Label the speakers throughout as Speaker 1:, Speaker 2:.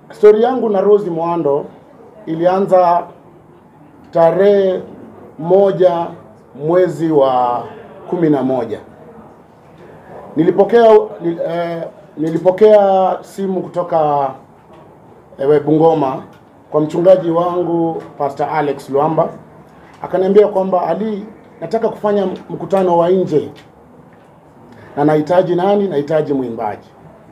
Speaker 1: stori yangu na Rose Muhando ilianza tarehe moja mwezi wa kumi na moja. Nilipokea nil, eh, nilipokea simu kutoka eh, Bungoma kwa mchungaji wangu Pastor Alex Luamba, akaniambia kwamba Ali, nataka kufanya mkutano wa nje na nahitaji nani? Nahitaji mwimbaji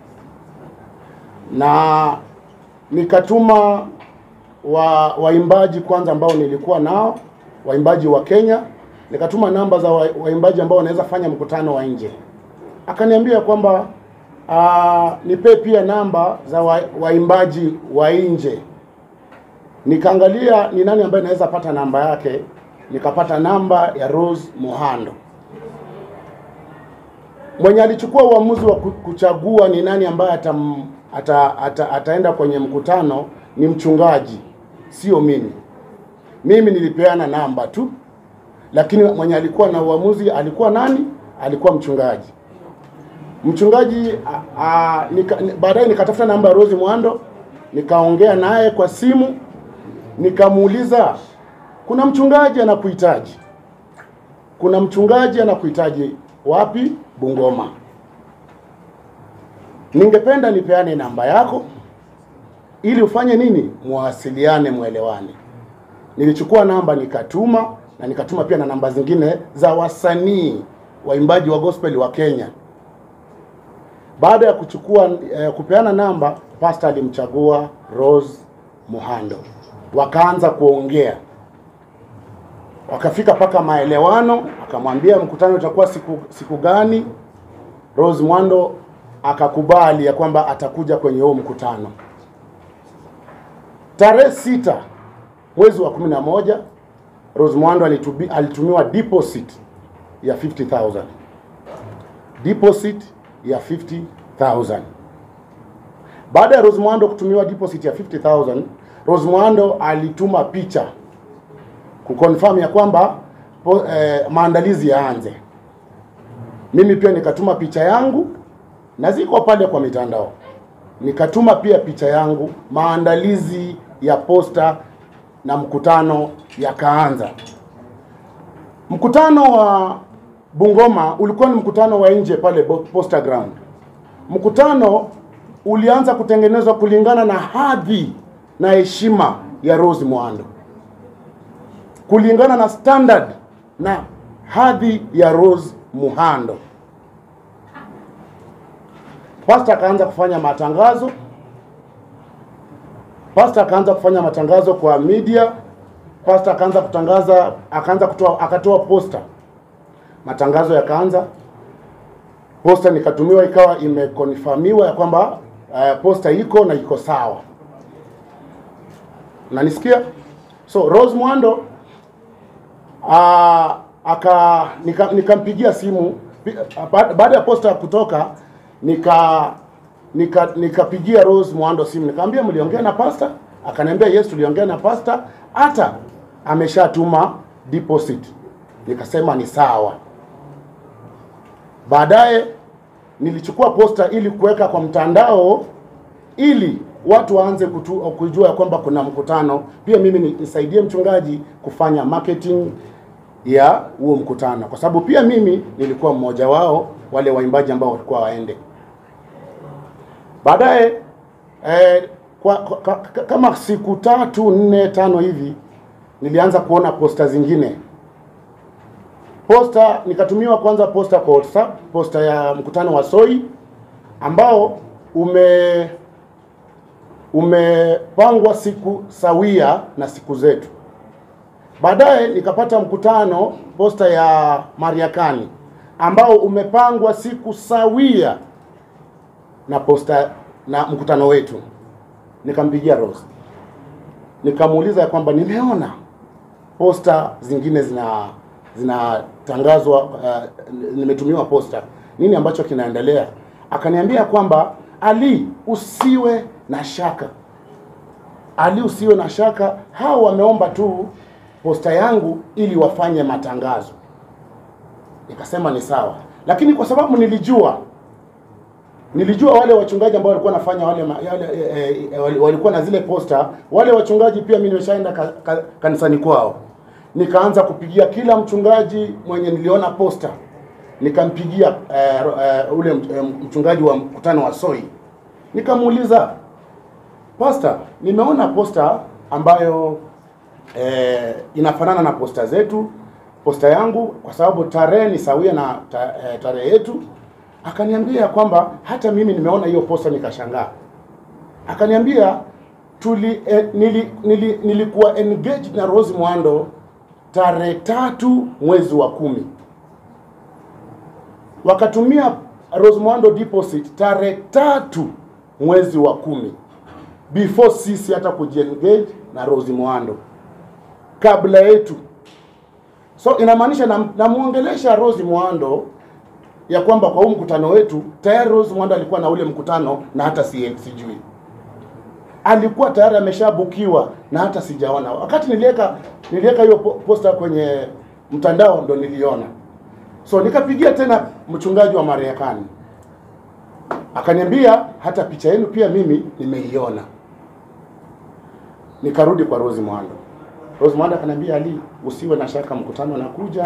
Speaker 1: na nikatuma wa waimbaji kwanza ambao nilikuwa nao waimbaji wa Kenya, nikatuma namba za wa- waimbaji ambao wanaweza fanya mkutano wa nje. Akaniambia kwamba uh, nipe pia namba za wa- waimbaji wa nje. Nikaangalia ni nani ambaye naweza pata namba yake, nikapata namba ya Rose Muhando. Mwenye alichukua uamuzi wa ku- kuchagua ni nani ambaye atam, ata, ata, ataenda kwenye mkutano ni mchungaji, sio mimi. Mimi nilipeana namba tu, lakini mwenye alikuwa na uamuzi alikuwa nani? Alikuwa mchungaji. Mchungaji a- a- nika, ni- baadaye nikatafuta namba ya Rose Muhando, nikaongea naye kwa simu, nikamuuliza kuna mchungaji anakuhitaji, kuna mchungaji anakuhitaji wapi? Bungoma. Ningependa nipeane namba yako ili ufanye nini, muwasiliane, mwelewane. Nilichukua namba nikatuma, na nikatuma pia na namba zingine za wasanii waimbaji wa gospel wa Kenya. Baada ya kuchukua eh, kupeana namba, pastor alimchagua Rose Muhando, wakaanza kuongea, wakafika mpaka maelewano, akamwambia mkutano utakuwa siku, siku gani. Rose Muhando akakubali ya kwamba atakuja kwenye huo mkutano tarehe sita mwezi wa kumi na moja Rose Muhando alitubi, alitumiwa deposit ya 50000 deposit ya 50000 baada ya Rose Muhando kutumiwa deposit ya 50000 Rose Muhando alituma picha kuconfirm ya kwamba po, eh, maandalizi yaanze mimi pia nikatuma picha yangu na ziko pale kwa mitandao nikatuma pia picha yangu maandalizi ya posta na mkutano yakaanza mkutano wa Bungoma ulikuwa ni mkutano wa nje pale Bo- Posta Ground mkutano ulianza kutengenezwa kulingana na hadhi na heshima ya Rose Muhando kulingana na standard na hadhi ya Rose Muhando Pastor akaanza kufanya matangazo. Pastor akaanza kufanya matangazo kwa media. Pastor akaanza kutangaza, akaanza kutoa, akatoa posta. Matangazo yakaanza, posta nikatumiwa, ikawa imekonfirmiwa ya kwamba uh, posta iko na iko sawa. Unanisikia? So Rose Muhando uh, aka nika- nikampigia simu pi- ba- baada ya posta kutoka nika nika nikapigia Rose Muhando simu nikamwambia mliongea na pasta akaniambia yes tuliongea na pasta hata ameshatuma deposit nikasema ni sawa baadaye nilichukua posta ili kuweka kwa mtandao ili watu waanze kutu, kujua ya kwamba kuna mkutano pia mimi ni- nisaidie mchungaji kufanya marketing ya huo mkutano kwa sababu pia mimi nilikuwa mmoja wao wale waimbaji ambao walikuwa waende baadaye eh, kwa, kwa, ka- kama siku tatu nne tano hivi nilianza kuona posta zingine posta nikatumiwa kwanza posta kwa WhatsApp posta ya mkutano wa Soi ambao ume umepangwa siku sawia na siku zetu Baadaye nikapata mkutano posta ya Mariakani ambao umepangwa siku sawia na posta na mkutano wetu. Nikampigia Rose, nikamuuliza ya kwamba nimeona posta zingine zina zinatangazwa, uh, nimetumiwa posta, nini ambacho kinaendelea? Akaniambia kwamba Ali, usiwe na shaka ali usiwe na shaka, hao wameomba tu posta yangu ili wafanye matangazo. Nikasema ni sawa, lakini kwa sababu nilijua Nilijua wale wachungaji ambao walikuwa wanafanya wale, ma- yale, e, e, wali- walikuwa na zile posta. Wale wachungaji pia mimi nimeshaenda ka, ka, kanisani kwao, nikaanza kupigia kila mchungaji mwenye niliona posta, nikampigia e, e, ule e, mchungaji wa mkutano wa Soi, nikamuuliza Pastor, nimeona posta ambayo eh, inafanana na posta zetu, posta yangu kwa sababu tarehe ni sawia na ta, eh, tarehe yetu. Akaniambia kwamba hata mimi nimeona hiyo posta nikashangaa. Akaniambia tuli, eh, nili, nili, nilikuwa engaged na Rose Muhando tarehe tatu mwezi wa kumi wakatumia Rose Muhando deposit tarehe tatu mwezi wa kumi before sisi hata kujiengage na Rose Muhando kabla yetu. So inamaanisha nam- namuongelesha Rose Muhando ya kwamba kwa huu mkutano wetu tayari Rose Muhando alikuwa na ule mkutano na hata si, sijui alikuwa tayari ameshabukiwa na hata sijaona. Wakati niliweka niliweka hiyo po- posta kwenye mtandao ndo niliona. So nikapigia tena mchungaji wa Marekani akaniambia hata picha yenu pia mimi nimeiona. Nikarudi kwa Rose Muhando. Rose Muhando akaniambia Ali, usiwe na shaka, mkutano unakuja.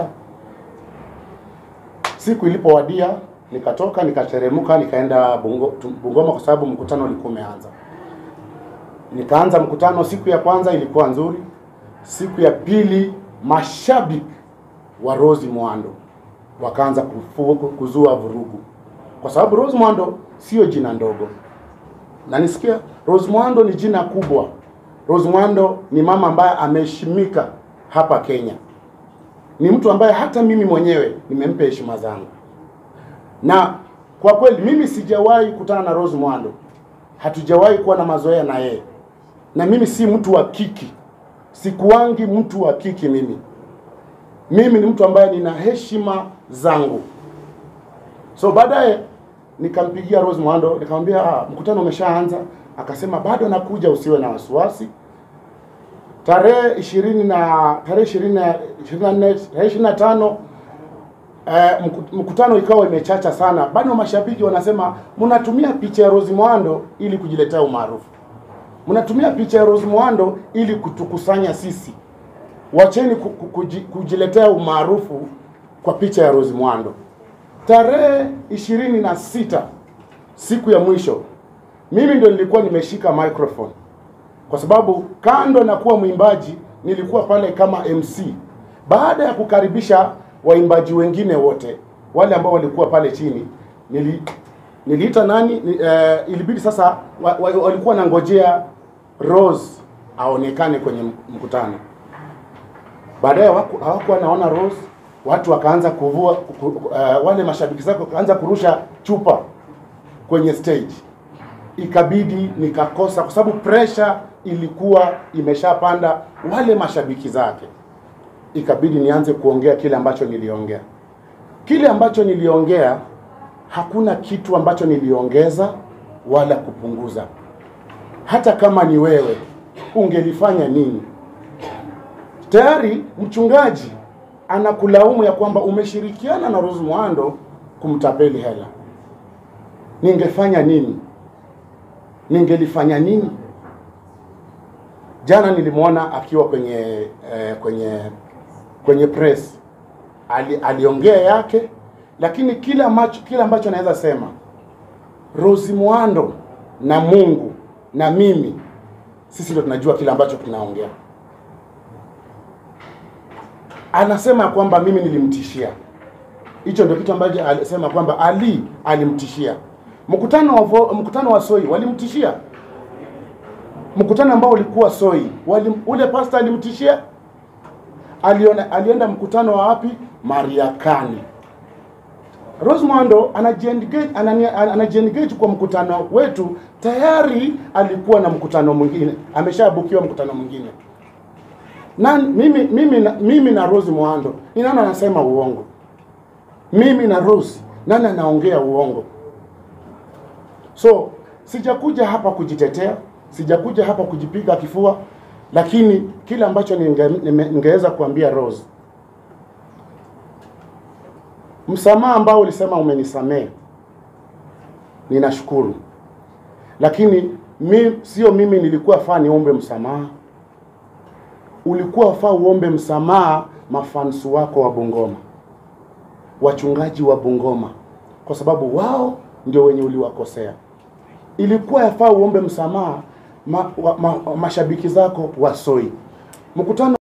Speaker 1: Siku ilipowadia nikatoka nikateremka nikaenda Bungo, tu- Bungoma kwa sababu mkutano ulikuwa umeanza. Nikaanza mkutano. Siku ya kwanza ilikuwa nzuri, siku ya pili mashabiki wa Rose Muhando wakaanza kufu- kuzua vurugu, kwa sababu Rose Muhando sio jina ndogo, na nisikia Rose Muhando ni jina kubwa. Rose Muhando ni mama ambaye ameheshimika hapa Kenya, ni mtu ambaye hata mimi mwenyewe nimempa heshima zangu, na kwa kweli mimi sijawahi kutana na Rose Muhando, hatujawahi kuwa na mazoea na yeye, na mimi si mtu wa kiki, sikuwangi mtu wa kiki mimi mimi ni mtu ambaye nina heshima zangu. So baadaye nikampigia Rose Muhando nikamwambia, ah, mkutano umeshaanza. Akasema bado nakuja, usiwe na wasiwasi. Tarehe ishirini na tarehe ishirini na ishirini na nne tarehe ishirini na tano eh, mku- mkutano ikawa imechacha sana. Bado mashabiki wanasema mnatumia picha ya Rose Muhando ili kujiletea umaarufu, mnatumia picha ya Rose Muhando ili kutukusanya sisi wacheni ku- ku- kuji- kujiletea umaarufu kwa picha ya Rose Muhando. Tarehe ishirini na sita siku ya mwisho, mimi ndo nilikuwa nimeshika microphone kwa sababu kando na kuwa mwimbaji nilikuwa pale kama MC. Baada ya kukaribisha waimbaji wengine wote wale ambao walikuwa pale chini, nili niliita nani ni, eh, ilibidi sasa wa, wa, walikuwa nangojea Rose aonekane kwenye mkutano. Baadaye hawaku- hawakuwa naona Rose, watu wakaanza kuvua ku, ku, uh, wale mashabiki zake wakaanza kurusha chupa kwenye stage, ikabidi nikakosa, kwa sababu pressure ilikuwa imeshapanda wale mashabiki zake, ikabidi nianze kuongea kile ambacho niliongea. Kile ambacho niliongea, hakuna kitu ambacho niliongeza wala kupunguza. Hata kama ni wewe, ungelifanya nini? tayari mchungaji anakulaumu ya kwamba umeshirikiana na Rose Muhando kumtapeli hela. Ningefanya nini? Ningelifanya nini? Jana nilimwona akiwa kwenye eh, kwenye kwenye press Ali, aliongea yake, lakini kile ambacho kile ambacho naweza sema Rose Muhando na Mungu na mimi sisi ndio tunajua kile ambacho tunaongea anasema ya kwamba mimi nilimtishia. Hicho ndio kitu ambacho alisema kwamba Ali alimtishia. Mkutano wa vo- mkutano wa Soi walimtishia. Mkutano ambao ulikuwa Soi, wali, ule pastor alimtishia. Aliona, alienda mkutano wa wapi? Mariakani. Rose Muhando anajiengage anani- anajiengage kwa mkutano wetu, tayari alikuwa na mkutano mwingine, ameshabukiwa mkutano mwingine na mimi mimi na, mimi na Rose Muhando ni nani anasema uongo? Mimi na Rose nani anaongea uongo? So sijakuja hapa kujitetea, sijakuja hapa kujipiga kifua, lakini kile ambacho ninge- nime- ningeweza kuambia Rose, msamaha ambao ulisema umenisamehe, ninashukuru, lakini mi, sio mimi nilikuwa faa niombe msamaha, ulikuwa faa uombe msamaha mafansu wako wa Bungoma, wachungaji wa Bungoma, kwa sababu wao ndio wenye uliwakosea. Ilikuwa yafaa uombe msamaha ma, wa, ma, mashabiki zako wa Soi. Mkutano